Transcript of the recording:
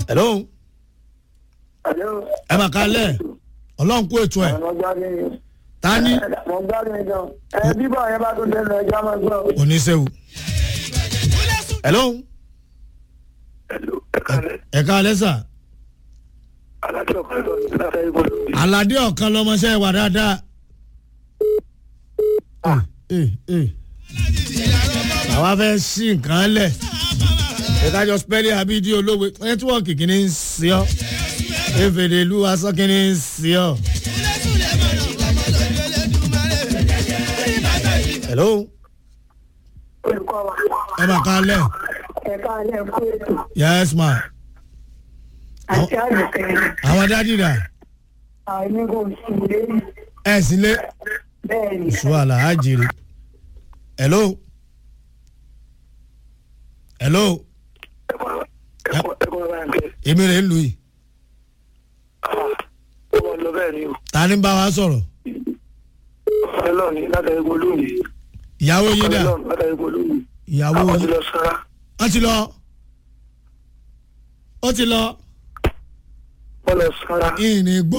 hello Hello. ẹ mà kálẹ̀ ọlọ́run kó ètò ẹ̀ Àwọn gbádùn yín. ta ni Mo gbádùn yín gan. Ẹ bíbọ̀ yẹn bá tún dẹnu ẹja máa gbọ́. oníṣẹ́wò hello ẹ kálẹ̀ sà Alájọ kan lọ sí láti ẹgbẹ́ lórí. aládé ọ̀kan lọmọṣẹ́ wà dáadáa. Eh, eh. àwa fẹ́ sí nǹkan lẹ̀ ìdájọ́ spẹ́lì abídí olówe nẹ́tíwọ́ọ̀kì kìíní ń sí ọ́ efèdè ìlú asán kìíní ń sí ọ́. hello Olùkọ́ wa. ẹ bá ká lẹ̀ Ẹ̀ka alẹ́ fún ètò. yes ma Àti àdùkẹ́. àwọn dádì rà Àìní kò sí ilé. ẹ̀ sílé Bẹ́ẹ̀ ni. ìṣúwàlà á jèrè hello hello Ẹ̀kọ́ ẹ̀kọ́ bá ń kẹ́. èmi rè ń lu yìí Ó wọ́n lọ bẹ́ẹ̀ ni o. ta ni ń bá wa sọ̀rọ̀ Ọlọ́run ní láti ẹgbẹ́ lónìí. ìyàwó yín dà Ọlọ́run láti ẹgbẹ́ lónìí. ìyàwó Àwọn ti yín lọ sára. ó ti lọ ó ti lọ Wọ́n lọ sára. ìní gbọ́.